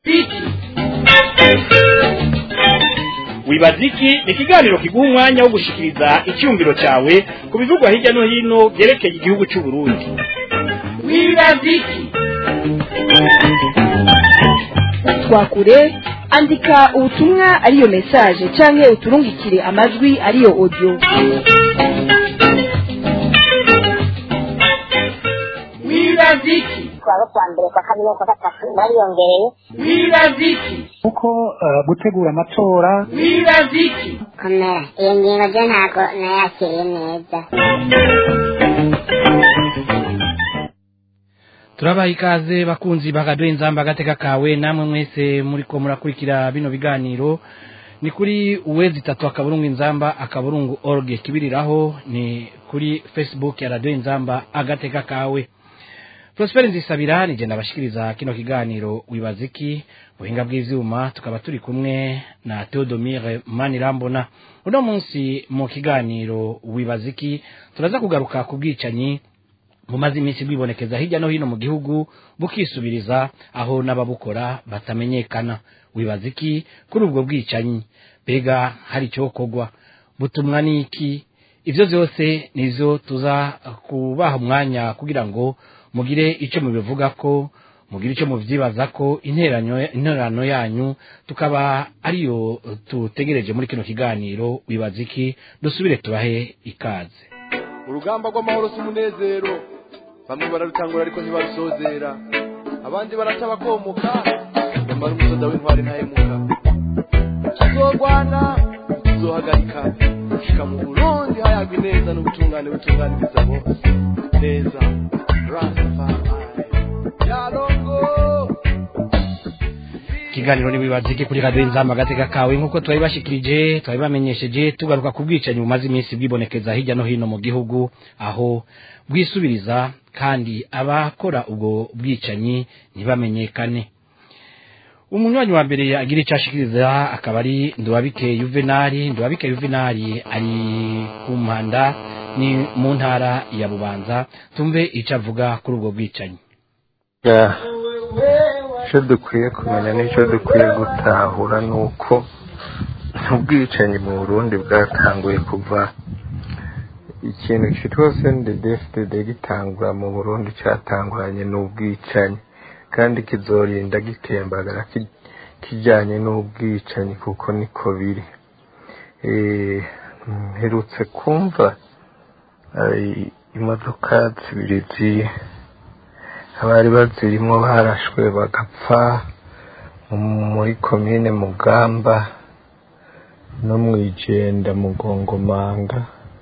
iki wibaza iki ni ikiganiro kiguha umwanya wo gushikiriza icyumviro cyawe ku bivugwa hirya no hino byerekeye igihugu cy'u Burundi wibaza iki twakure andika ubutumwa ariyo message canke uturungikire amajwi ariyo audio wibaza iki twaba kwa mbere kwa kabiri kwa gatatu bariyongereye wibaza iki kuko eh, gutegura amatora wibaza iki komera iyo ngingo byo ntabwo nayakiriye neza turabaha ikaze bakunzi bakaduha inzamba agateka kawe namwe mwese muriko murakurikira bino biganiro ni kuri uwezi itatu akaburungu inzamba akaburungu org kibiriraho ni kuri facebook ya radio inzamba agateka kawe Prosper Nzisabira nije ndabashikiriza kino kiganiro wibaziki buhinga bw'ivyuma tukaba turi kumwe na Theodomire Manirambona uno munsi mu kiganiro wibaziki turaza kugaruka ku bwicanyi bumaze iminsi bwibonekeza hirya no hino mu gihugu bukisubiriza aho n'ababukora batamenyekana wibaza iki kuri ubwo bwicanyi mbega hari icyokorwa butumwa n'iki ibyo byose nivyo tuza kubaha umwanya kugira ngo mugire icyo mubivuga ko mugire icyo muvyibaza ko interano interano yanyu tukaba ariyo tutegereje muri kino kiganiro wibaza iki dusubire tubahe ikaze urugamba rw'amahoro si umunezero bamwe bararutangura ariko ntibarusozera abandi baraca bakomoka nyamara umusoda w'intwari ntahemuka tuzorwana tuzohagarika gushika mu burundi hayagwa ineza n'ubutungane butunganiriza bose neza rastafari yarongo ikiganiro nibibaza iki kuri radio inzamba agateka kawe nk'uko twabibashikirije twabibamenyesheje tugaruka ku bwicanyi bumaze iminsi bwibonekeza hirya no hino mu gihugu aho bwisubiriza kandi abakora ubwo bwicanyi ntibamenyekane umunywanyi wa mbere agira icyo ashikiriza akaba ari ndubabike yuvenali ndubabike yuvenali ari ku mpanda ni mu ntara ya bubanza tumve icyo avuga kuri ubwo bwicanyi icyo dukwiye kumenya n'icyo dukwiye gutahura ni uko ubwicanyi mu burundi bwatanguye kuva ikintu cyitwa sendedefitede gitangura mu burundi cyatanguranye n'ubwicanyi kandi kizorinda gitembagara ki- kijyanye n'ubwicanyi kuko niko biri Eh, mperutse kumva eh, imodoka zibiri zi- abari bazirimo barashwe bagapfa mu- muri komine mugamba no mu igenda mugongomanga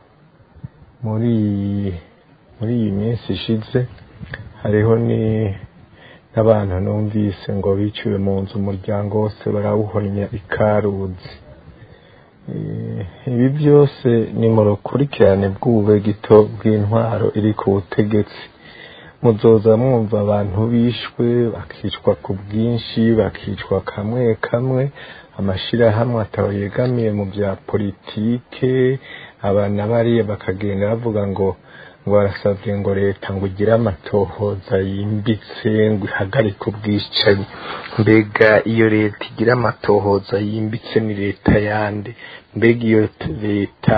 muri iyi- muri iyi minsi ishize hariho ni n'abantu numvise ngo biciwe mu nzu umuryango wose barawuhonya ikaruzi Eh, ibi byose ni mu rukurikirane bw'ube gito bw'intwaro iri ku butegetsi muzoza mwumva abantu bishwe bakicwa ku bwinshi bakicwa kamwe kamwe amashirahamwe ataho yegamiye mu bya politike abana bariya bakagenda bavuga ngo ngo barasabye ngo leta ngo igire amatohoza yimbitse ngo ihagarike ubwicanyi mbega iyo leta igira amatohoza yimbitse ni leta yande mbega iyo leta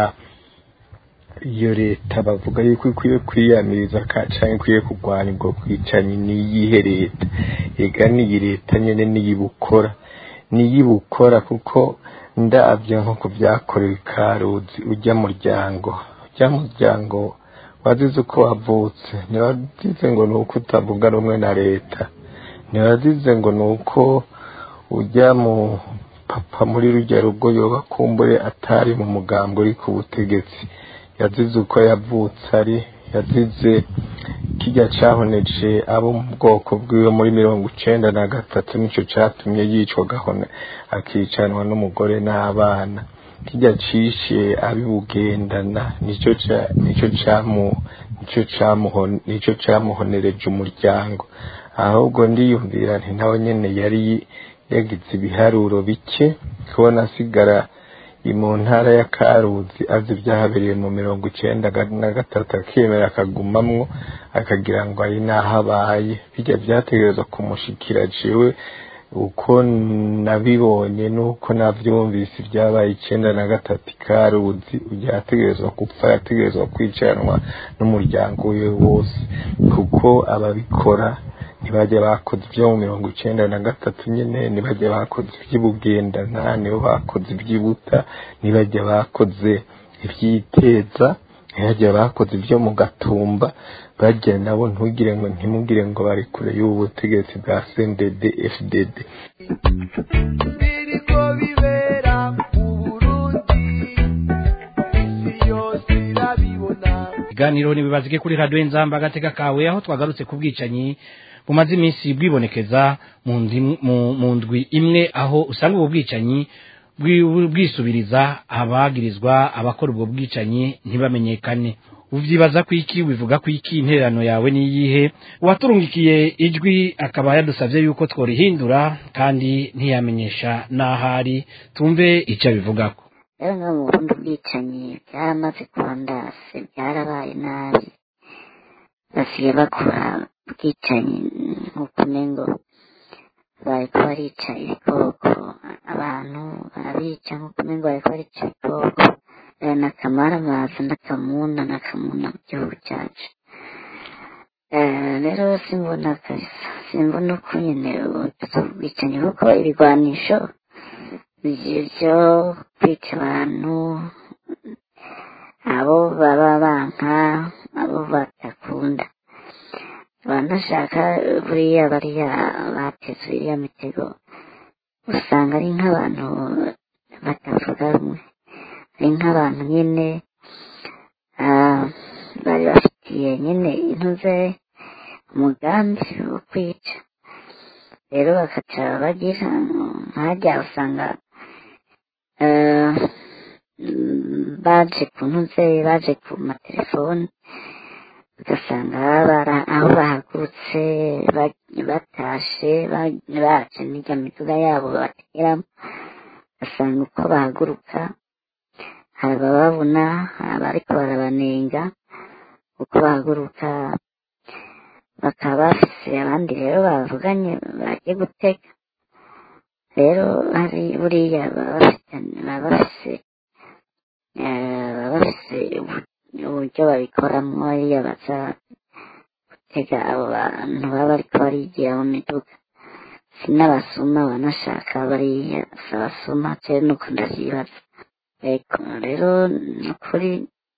iyo leta bavuga yuko ikwiye kwiyamiriza ka canke ikwiye kurwanya ubwo bwicanyi niyihe leta ega niyi leta nyene niyibukora niyibukora kuko ndavye nko ku vyakorewe ikaruzi urya muryango urya muryango wazize uko wavutse ntiwazize ngo ni uko utavuga rumwe na leta ntiwazize ngo ni uko ujya mu papa muri rujya rugo yoba kumbure atari mu mugambo uri ku butegetsi yazize uko yavutse ari yazize kijya cahoneje abo mu bwoko bwiwe muri mirongo icenda na gatatu nico catumye yicwa gahona akicanwa n'umugore n'abana kijya cishe abibugendana nico ca- nico camu nico camuhon- nico camuhonereje umuryango ahubwo ndiyumvira nti nawe nyene yari yagize ibiharuro bike kubona asigara i mu ntara ya karuzi azi ibyahabereye mu mirongo icenda ga- na gatatu akemera akagumamwo akagira ngo ari naho abaye bijya byategerezwa kumushikira jewe uko nabibonye nuko navyumvise ibyabaye icenda na gatatu ikaruzi ujya yategerezwa gupfa yategerezwa kwicanwa n'umuryango we wose kuko ababikora ntibajya bakoze ibyo mu mirongo icenda na gatatu nyene ntibajya bakoze iby'ubugendana nibo bakoze iby'ibuta ntibajya bakoze ibyiteza ntibajya bakoze ibyo mu gatumba bajya nabo ntugire ngo ntimugire ngo bari kure y'ubu butegetsi bwa CNDD FDD biriko bibera mu burundi isi yose irabibona ikiganiro ntibibazike kuri radiyo nzamba agateka kawe aho twagarutse ku bwicanyi bumaze iminsi bwibonekeza mu ndi- mu- mu ndwi imwe aho usanga ubu bwicanyi bwi- bwisubiriza abagirizwa abakora ubwo bwicanyi ntibamenyekane uvyibaza ku iki wivuga ku iki intererano yawe niyihe uwaturungikiye ijwi akaba yadusavye yuko tworihindura kandi ntiyamenyesha n'ahari tumve ico abivugako rero no mu burundi ubwicanyi byaramaze kuba ndase byarabaye nabi basigaye bakora ubwicanyi nk'uko umengo bariko barica ibikoko abantu barabica nk'uko umengo bariko barica ibikoko Eh, n'akamaramaza n'akamuna n'akamuna mu gihugu cyacu Eh, rero simbona kabisa simbona uko nyene ubwicanyi kuko ibigwanisho byo kwica abantu abo baba banka abo badakunda banashaka buriya bariya bateze iriya mitego usanga ari nk'abantu batavuga rumwe ari nk'abantu nyine ah, bari bafitiye nyine intuze umugambi wo kwica rero bakaca bagira nkajya usanga eh, mm, baje ku ntuze baje ku matelefoni ugasanga bara- aho bahagurutse ba- batashe ba- baje n'irya miduga yabo bategeramo ugasanga uko bahaguruka hari abababona hari abariko barabanenga uko bahaguruka bakaba bafise abandi rero bavuganye bagiye gutega rero hari buriya baba bafite baba bafise eh, baba bafise ubu- uburyo babikoramo iyo baza gutega abo bantu baba bariko barigira mu miduga si n'abasuma banashaka bariya si abasuma jewe nuko ndavyibaza ego rero ni ukuri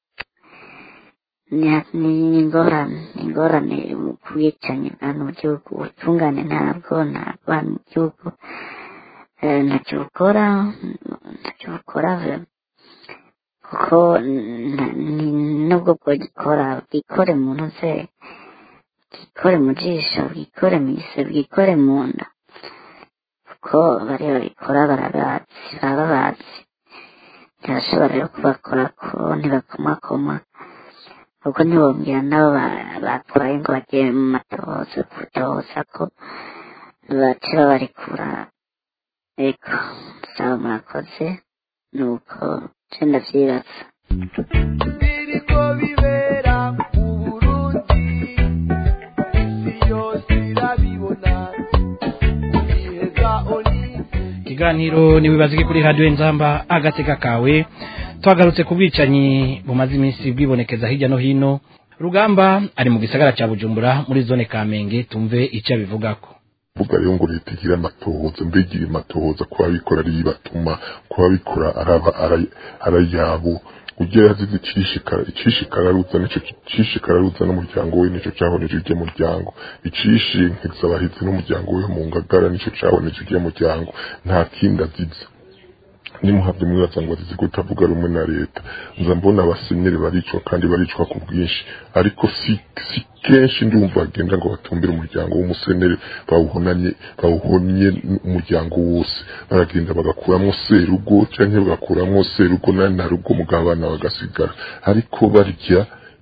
ni ni ingorane ni ingorane mu bwicanyi bwa hano mu gihugu ubutungane ntabwo ntabwo hano mu gihugu eh, ntacyo bukora ntacyo bukora ve- kuko na- ni- nubwo bwogikora bwikore mu ntuze bwikore mu jisho bwikore mu ise bwikore mu nda kuko bariya babikora barabazi baba bazi ntibashobora rero kubakora ko ntibakomakoma ahubwo ntibongera nabo ba- batwaye ngo bagiye mu matohoza kutohoza ko bace babarekura ego saba murakoze nuko nce ndavyibaza biriko bibera mu burundi isi yose irabibona iheza oni ikiganiro ntibibazike kuri radiyo nzamba agateka kawe twagarutse ku bwicanyi bumaze iminsi bwibonekeza hirya no hino rugamba ari mu gisagara cya bujumbura muri zone kamenge tumve icyo abivugako vuga rero ngo leta igira amatohoza mbegire amatohoza ku babikora ari batuma ku babikora araba ara- arayabo ujya yazize icishikara icishikararuza nico cishikararuza n'umuryango we nico cahoneje ujya muryango icishe nkizabahizi n'umuryango we mu ngagara nico cahoneje ujya muryango nta kindi azize nimuhavye mwibaza ngo azize kutavuga rumwe na leta nza mbona abasenyeri baricwa kandi baricwa ku bwinshi ariko si, si kenshi ndumva bagenda ngo batumbire umuryango w'umuseneri bawuhonanye bawuhonye umuryango wose baragenda bagakuramwo serugo canke bagakuramwo serugo na na rugo mugabo abana bagasigara ariko barya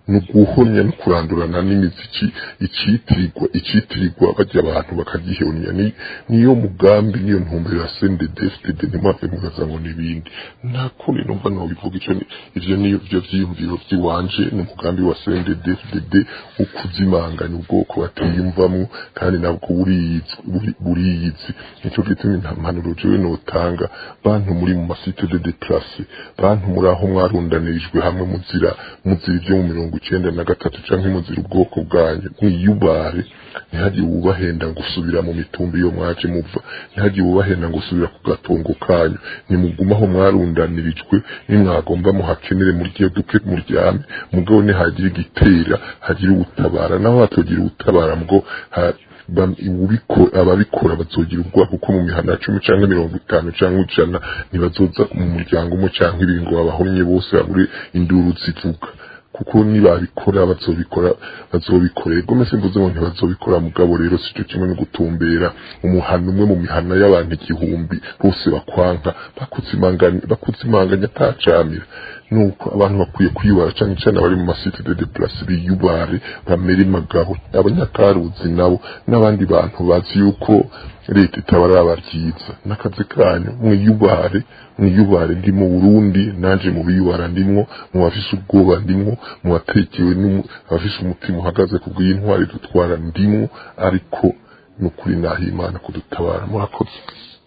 ni uguhonya no kurandurana n'imiziki icitirirwa icitirirwa bajya abantu bakagihonya ni niyo mugambi niyo ntumbero ya CNDD-FDD ntimwave mugaza ngo n'ibindi nta kundi numva nobivuga ico ni- ivyo niyo vyo vyiyumviro vy'iwanje ni umugambi wa CNDD-FDD wo kuzimanganya ubwoko batiyumvamwo kandi nabwo buriyizi buri- buriyizi nico gituma impanuro jewe notanga bantu muri mu masite de deplace bantu muri aho mwarundanirijwe hamwe muzira muzira ivyo mu mirongo icenda na gatatu canke muzira ubwoko bwanyu mwiyubare ntihagire uwubahenda ngo usubira mu mitumba iyo mwaje muva ntihagire uwubahenda ngo usubira ku gatongo kanyu nimuguma aho mwarundanirijwe nimwagomba muhakenere murye duke muryame mugabo nihagira igitera hagira ubutabara naho hatogira ubutabara bwo ha- bam- ubiko- ababikora bazogira ubwoba kuko mu mihana ya cumi canke mirongo itanu canke ijana ntibazoza mu muryango umwe canke ibiri ngo babahomye bose babure induru zivuga kuko nibabikora bazobikora bazobikorera gome simvuze ngo ntibazobikora mugabo rero sico kimwe no gutumbera umuhana umwe mu mihana y'abantu igihumbi bose bakwanka bakuzimanganya bakuzimanganya atacamira nuko abantu bakwiye kwiyubara canke cane abari mu masite de deplace biyubare bamere magabo abanyakaruzi nabo n'abandi bantu bazi yuko leta itabaraba ryiza n'akazi kanyu mwiyubare mwiyubare ndi mu burundi nanje mu biyubara ndimwo mu bafise ubwoba ndimwo mu batekewe n'umu- abafise umutima uhagaze ku bw'intwari dutwara ndimwo ariko nukuri naho imana kudutabara murakoze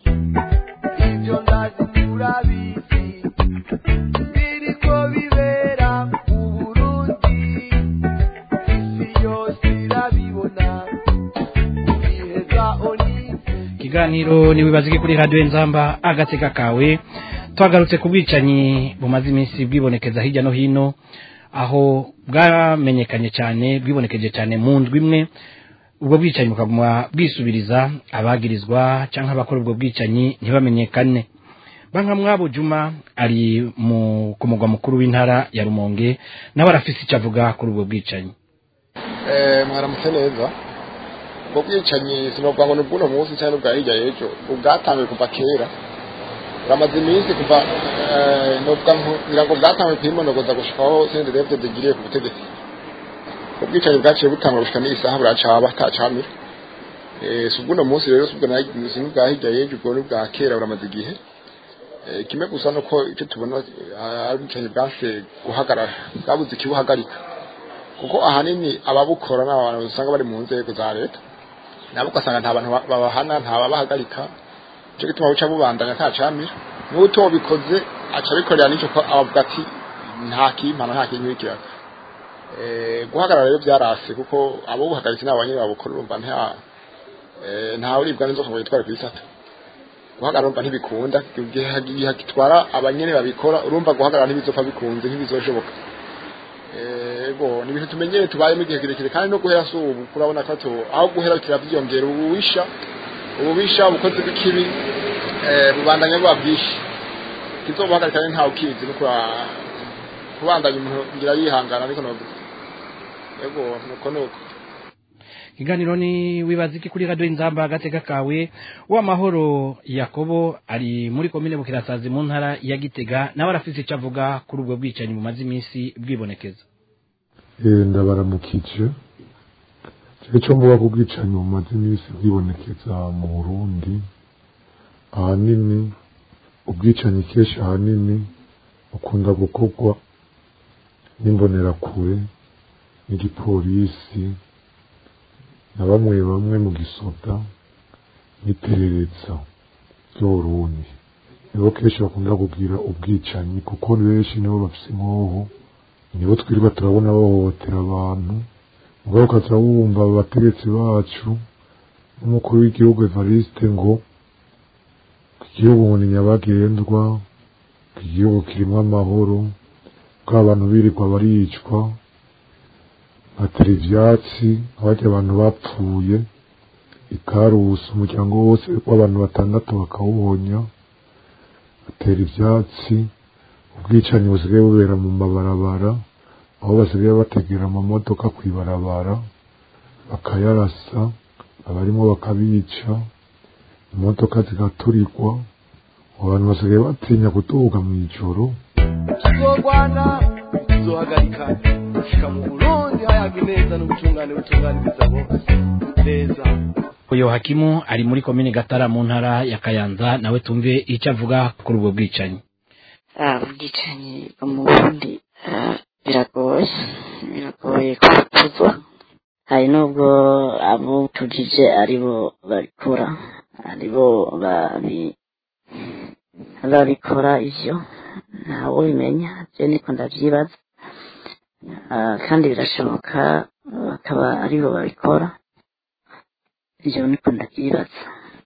ibyo ndazi turabizi biriko bibera mu burundi isi yose irabibona iheza oni ikiganiro ntiwibazike kuri radiyo nzamba agateka kawe twagarutse ku bwicanyi bumaze iminsi bwibonekeza hirya no hino aho bwamenyekanye cyane bwibonekeje cyane mu ndwi imwe ubwo bwicanyi bukaguma bwisubiriza abagirizwa cyangwa abakora ubwo bwicanyi ntibamenyekane banka mwabo juma ari mu ku mugwa mukuru w'intara ya rumonge nawe arafise icyo avuga kuri ubwo bwicanyi Eh, mwaramutse neza ubwo bwicanyi sinovuga ngo ni ubw'uno munsi cyangwa ubwa hirya y'ejo ubwatangiye kuva kera buramaze iminsi kuva eh, novuga nko- ngira ngo bwatangiye kwimonogoza gushikaho sendedefte zigiriye ku butegetsi ubwicanyi bwaciye butangwa gushika n'iyi saha buracaba atacamira Eh, si ubw'uno munsi rero si ubwo na- si n'ubwa hirya y'ejo ubwo ni ubwa kera buramaze igihe Eh, kimwe gusa nuko icyo tubona eh, ari ubwicanyi bwanse guhagarara bwabuze ikibuhagarika kuko ahanini ababukora ni abantu usanga bari mu nzego za leta nabo ugasanga nta bantu ba- babahana nta babahagarika nicyo gituma buca bubandanya nta camira n'utobikoze aca abikorera n'icyo ko abavuga ati nta kimpano nta kinkwikiraga Eh, guhagarara rero byarase kuko abo buhagaritse ni abanyene babukora urumva nta eh, nta uribwa n'inzoka ngo yitware ku isata guhagarara urumva ntibikunda igihe igihe gitwara abanyene babikora urumva guhagarara ntibizopfa bikunze ntibizoshoboka ego ni ibintu tumenyere tubayemo igihe kirekire kandi no guhera si ubu kurabona ko tu aho guhera kiravyiyongera ububisha ububisha ubukozi bw'ikibi eh, bubandanya buba bwinshi kizobuhagarika rero ntawe ukizi no kura kubandanya umuntu ngira yihangana ariko novuga ego nuko nuko ikiganiro ni wibaza iki kuri radiyo inzamba agateka kawe w'amahoro yakobo ari muri komine bukirasazi mu ntara ya gitega nawe arafite icyo avuga kuri ubwo bwicanyi bumaze iminsi bwibonekeza Eh, ndabaramukije jewe cyo mvuga ko ubwicanyi bumaze iminsi bwibonekeza mu burundi ahanini ubwicanyi kenshi ahanini bukunda gukorwa n'imbonerakure n'igipolisi na bamwe bamwe mu gisoda n'iperereza ry'uburundi nibo kenshi bakunda kugira ubwicanyi kuko benshi nibo bafise inkoho nibo twirirwa turabona bahohotera abantu mugabo ukaza wumva abategetsi bacu n'umukuru w'igihugu evariste ngo ko igihugu ngo ni nyabagendwa ko igihugu kirimo amahoro ko abantu birirwa baricwa batera ivyatsi abajya abantu bapfuye ikarusi umuryango wose w'abantu batandatu bakawuhonya batera ivyatsi ubwicanyi busigaye bubera mu mabarabara aho basigaye bategera amamodoka kw'ibarabara bakayarasa abarimo bakabica imodoka zigaturirwa abantu basigaye batinya kuduga mu ijoro tuzogwana tuzohagarika gushika mu burundi hayaga neza n'ubutungane butunganiriza bose neza uyu hakimu ari muri komine gatara mu ntara ya kayanza nawe tumve icyo avuga kuri ubwo bwicanyi ubwicanyi bwo mu burundi ah, biragoye biragoye kubutuzwa hari n'ubwo abo tujije aribo babikora aribo babi babikora ivyo ntawe ubimenya je niko ndavyibaza Ah, kandi birashoboka bakaba aribo babikora ivyo niko ndavyibaza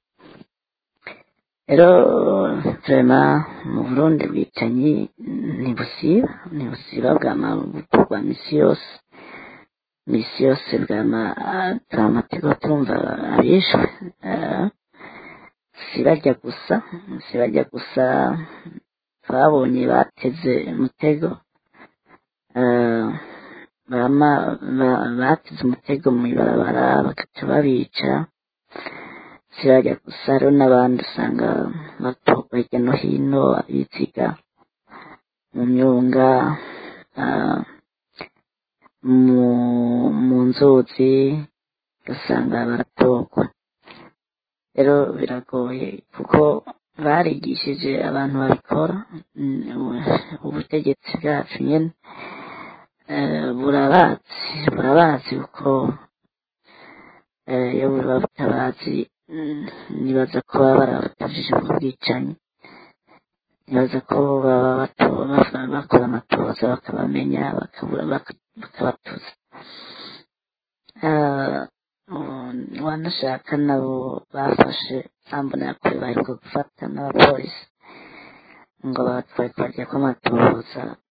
rero turema mu burundi bwicanyi ntibusiba ntibusiba bwama bukorwa misi yose misi yose bwama turamatego turumva abishwe eh, si barya gusa si barya gusa twabonye bateze umutego eh, bama ba- bateze umutego mw'ibarabara bagaca babica sirajya gusa hariho n'abandi usanga batorwa hirya no hino abiziga mu myunga ah, mu mu nzuzi ugasanga baratorwa rero biragoye kuko barigishije abantu babikora mm, ubu- ubutegetsi bwacu nyene eh, burabazi burabazi kuko eh, iyo buba butabazi mm, nibaza ko baba barabatujije ubwo bwicanyi nibaza ko baba bato- bafa- bakora amatoza bakabamenya bakabura baka- bakabatuza Ah, ubu wanashaka nabo bafashe sambona yakure baheruka gufata n'abapolisi ngo batwaye kubarya kw'amatoza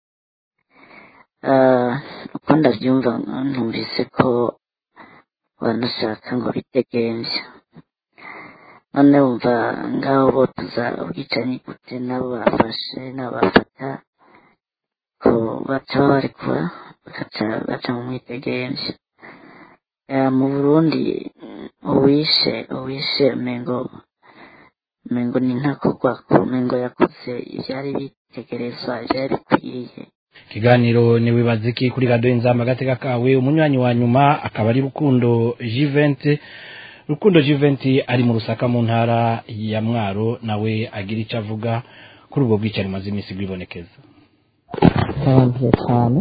Ah, uko ndabyumva numvise ko banashaka ngo bidegemvya none wumva ngaho botuza ubwicanyi gute nabo bafashe nabo bafata ko baca babarekura bagaca baca mu mwidegemvya Eh, mu burundi mm, uwishe uwishe umengo umengo ni ntakogwako umengo yakoze ivyari bitegerezwa ivyari bikwiye ikiganiro ni wibaza iki kuri radiyo inzamba agateka kawe umunywanyi wa nyuma akaba ari rukundo jiventi rukundo jiventi ari mu rusaka mu ntara ya mwaro nawe agira icyo avuga kuri ubwo bwicanyi maze iminsi bwibonekeza bitabanduye cyane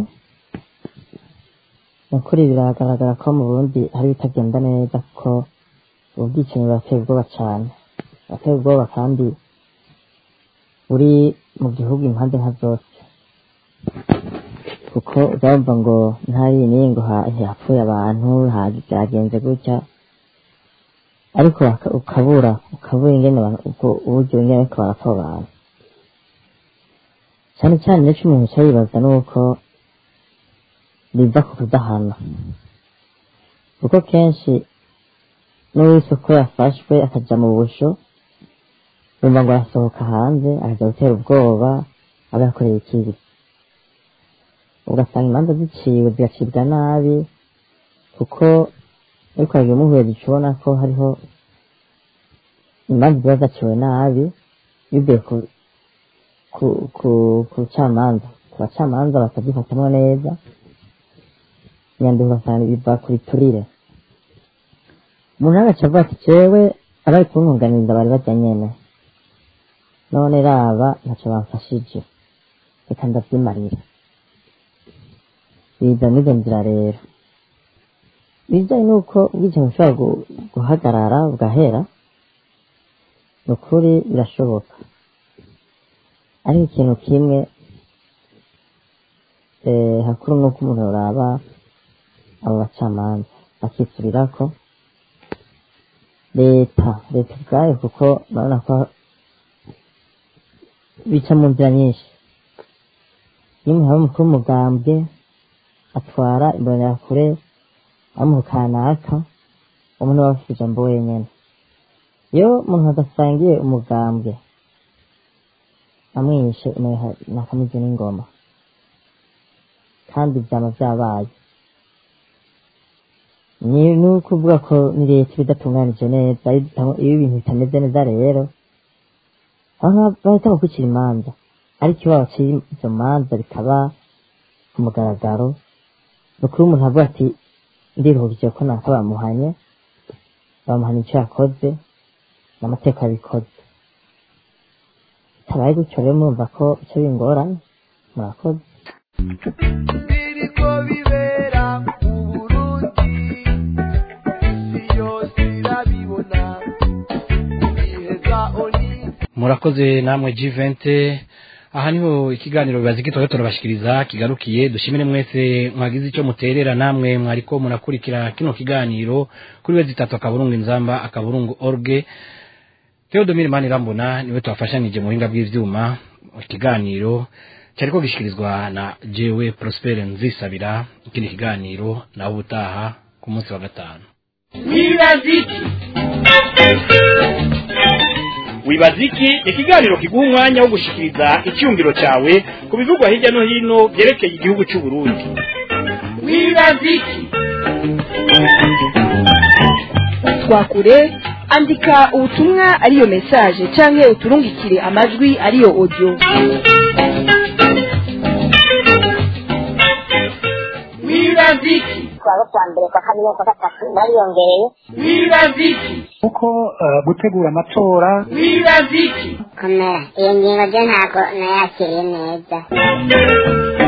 ni ukuri biragaragara ko mu burundi hari ibitagenda neza kuko ubu bwicanyi burateye ubwoba cyane burateye ubwoba kandi buri mu gihugu impande nka zose kuko urumva ngo ntari n'iyi ngo ha- hapfuye abantu ha- byagenze gutya ariko baka- ukabura ukabura ingene ba- ubwo uburyo ingene bariko barapfa abo bantu cyane cyane nicyo umuntu cyo yibaza ni uko biva ku kudahana kuko kenshi n'uwise ko yafashwe akaja mu busho yumva ngo arasohoka hanze akaja gutera ubwoba aba yakoreye ikibi ugasanga imanza ziciwe zigacibwa nabi kuko ariko hari umuhuye zica ubona ko hariho imanza ziba zaciwe nabi bivuye ku ku ku ku camanza ku bacamanza bakazifatamwo neza inyandiko ugasanga biva ku biturire umuntu agaca avuga ati jewe abari kuntunganiriza bari bajya nyene none raba ntaco bamfashije reka ndavyimarira biza n'izo nzira rero bijanye n'uko ubwicanyi bushobora gu- guhagarara bugahera ni ukuri birashoboka ariko ikintu kimwe eh, hakuru nuko umuntu yoraba abo bacamanza bakisubirirako leta leta ubwayo kuko urabona ko bica mu nzira nyinshi iyo umuntu aba umukuru w'umugambwe atwara imbonerakure amuha kanaka umuntu aba afite ijambo wenyene iyo umuntu adasangiye umugambwe amwishe umuntu nakamize n'ingoma kandi byaba byabaye ni ni ukuvuga ko ni leta iba idatunganije neza iyo idata- iyo ibintu bitameze neza rero aho bahita bakwicira imanza ariko iyo babaciye izo manza bikaba ku mugaragaro ni ukuri umuntu avuga ati ndiruhukije ko naka bamuhanye bamuhanye icyo yakoze n'amateka yabikoze bitabaye gutyo rero murumva ko icyo bingoranye murakoze biriko bibera mu burundi isi yose irabibona iheza oni murakoze namwe G20 aha niho ikiganiro bibaza iki twari turabashikiriza kigarukiye dushimire mwese mwagize icyo muterera namwe mwariko murakurikira kino kiganiro kuri wezi tatu akaburungu inzamba akaburungu orge Theodomir Manirambona niwe twafashanije mu buhinga bw'ivyuma ikiganiro cyariko gishikirizwa na jewe Prosper Nzisabira ikindi kiganiro nawe ubutaha ku munsi wa gatanu wibaziki wibaziki ni ikiganiro kiguha umwanya wo gushikiriza icyumviro cyawe ku bivugwa hirya no hino byerekeye igihugu cy'u Burundi wibaziki twakure andika ubutumwa ariyo message canke uturungikire amajwi ariyo audio wibaziki twaba kwa mbere kwa kabiri kwa gatatu bariyongereye wibaziki kuko eh, gutegura amatora wibaziki komera iyo ngingo ryo ntabwo nayakiriye neza